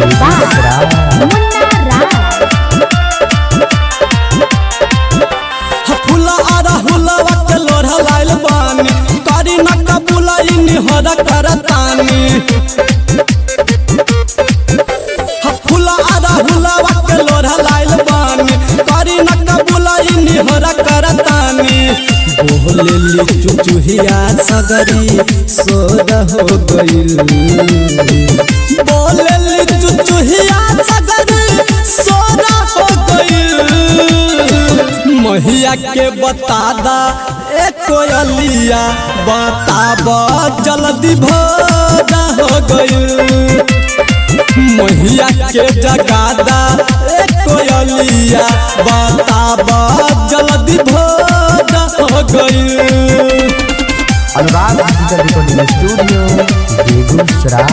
by Munna Raj. फुला आरा हुलवा के लोढ़ा लाइल बानी करी न कबुलाई निहरा करतानी फुला आरा हुलवा के लोढ़ा लाइल बानी करी न कबुलाई निहरा करतानी बोलेली चुचुहिया सगरी सोर हो गइल बोलेली चुचुहिया सगरी सोर हो गइल महिया के बतादा ए कोयलिया बताब जल्दी भोरा हो गइल महिया के जगादा ए कोयलिया बताब जल्दी भोरा हो गइल Anurag digital recording studio Begusarai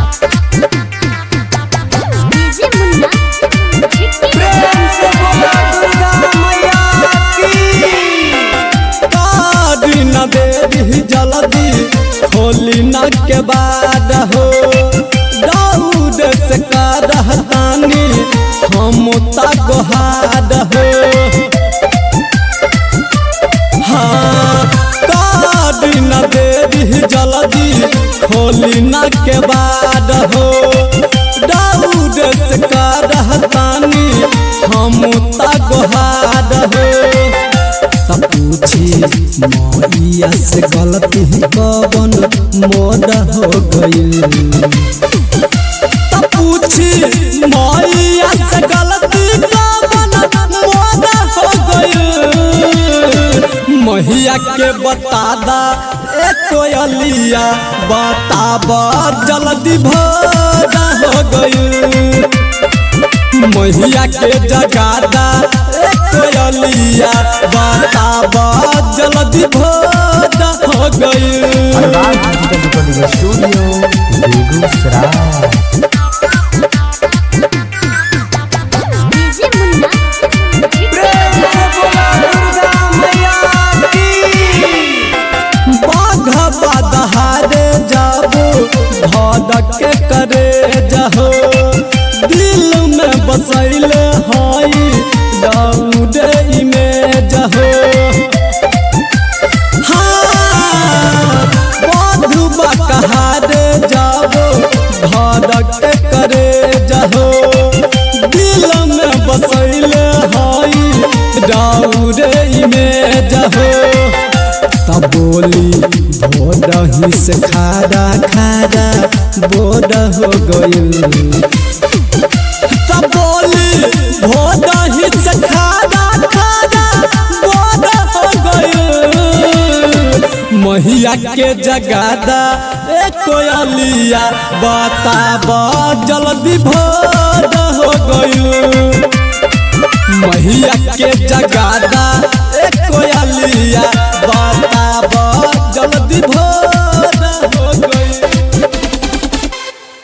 DJ Munna कारी न देरी जल्दी खोली न के बाद हो दाऊद से करहतानी हम तगहाद हो हाँ कारी न देरी जल्दी खोली न के बाद हो दाऊद से करहतानी हम तगहाद हो तब पूछी मैया से गलती कवन मोड हो गई तब पूछी मैया से गलती कवन मोड हो गई मैया के बतादा ए कोयलिया बताब जल्दी भोरा हो गई मैया के जगादा ए कोयलिया बताब जल्दी भोरा हो गई Anurag digital recording studio Begusarai DJ Munna बाघ बदहारे जाबो भड़क के करे जहो दिल में बसैले हई दौड़े में जहो हाँ बाधुबा कहारे जाबो भड़क के करे जहो दिल में बसैले हई दौड़े में जहो तब बोली भोरही से खारा खारा बोर हो गइल तब बोली भोरही से खारा खारा बोर हो गइल महिया के जगादा ए कोयलिया बताब जल्दी भोर हो गइल महिया के जगादा